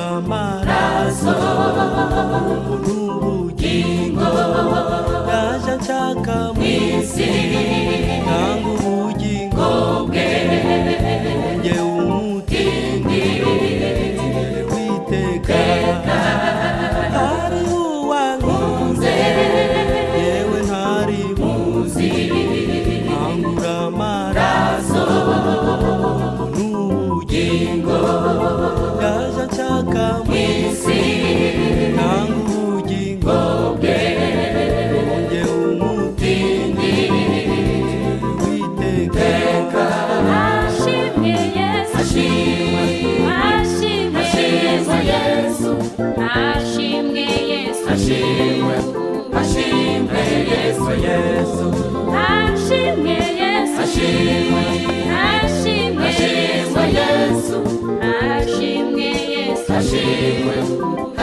amaraso ubu ni ubugingo yaje nshaka mu isi nanga ubugingo bwe wonge umutindi nzere witeka hari uwankunze yewe ntari muzi angura amaraso ubu ni ubugingo yaje nshaka mu isi nanga ubugingo bwe wonge umutindi nzere witeka ashimwe yesu ashimwe yesu ashimwe yesu ashimwe yesu ashimwe yesu ashimwe yesu ashimwe yesu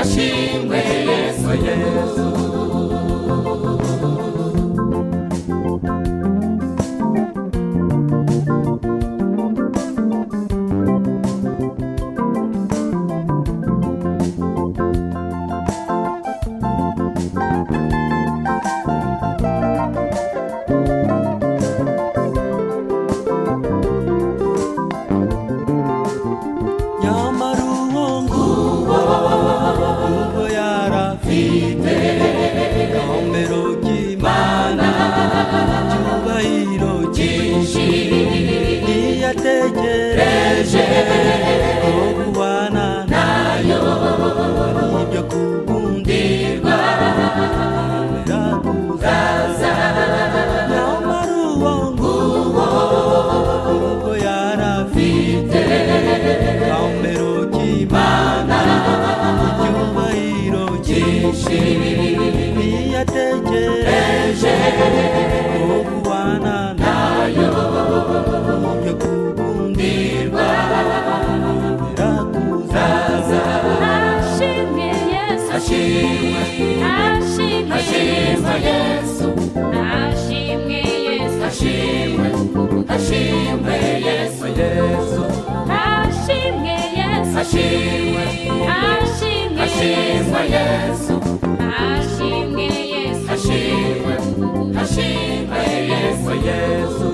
ashimwe yesu nyamara uwo nguwo ubwo yarafite inombero ry'imana icyubahiro cyinshi ntiyategereje ko kubana nayo ari ibyo kugundirwa yemera kuzaza nyamara uwo nguwo ubwo yarafite inombero ry'imana icyubahiro cyinshi ntiyategereje ko kubana nayo yo kugundirwa yemera kuzaza ashimwe yesu ashimwe yesu ashimwe yesu ashimwe yesu ashimwe yesu ashimwe yesu ashimwe yesu ashimwe yesu